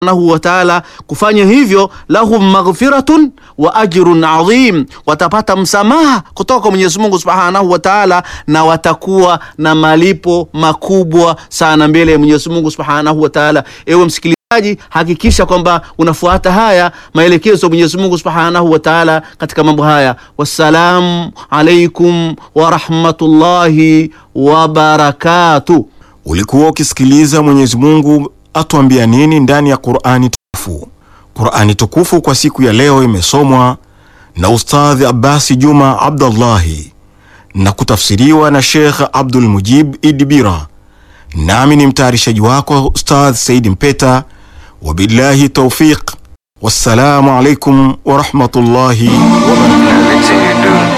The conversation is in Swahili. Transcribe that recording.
subhanahu wa ta'ala. Kufanya hivyo, lahum maghfiratun wa ajrun adhim, watapata msamaha kutoka kwa Mwenyezi Mungu subhanahu wa ta'ala, na watakuwa na malipo makubwa sana mbele ya Mwenyezi Mungu subhanahu wa ta'ala. Ewe msikilizaji, hakikisha kwamba unafuata haya maelekezo ya Mwenyezi Mungu subhanahu wa ta'ala katika mambo haya. Wassalamu alaikum wa rahmatullahi wa barakatuh. Ulikuwa ukisikiliza Mwenyezi Mungu atuambia nini ndani ya Qur'ani tukufu. Qur'ani tukufu kwa siku ya leo imesomwa na Ustadh Abbasi Juma Abdullahi na kutafsiriwa na Sheikh Abdul Mujib Idibira, nami ni mtayarishaji wako Ustadh Said Mpeta. Wabillahi taufiq, wassalamu alaikum wa rahmatullahi wa barakatuh. Everything you do.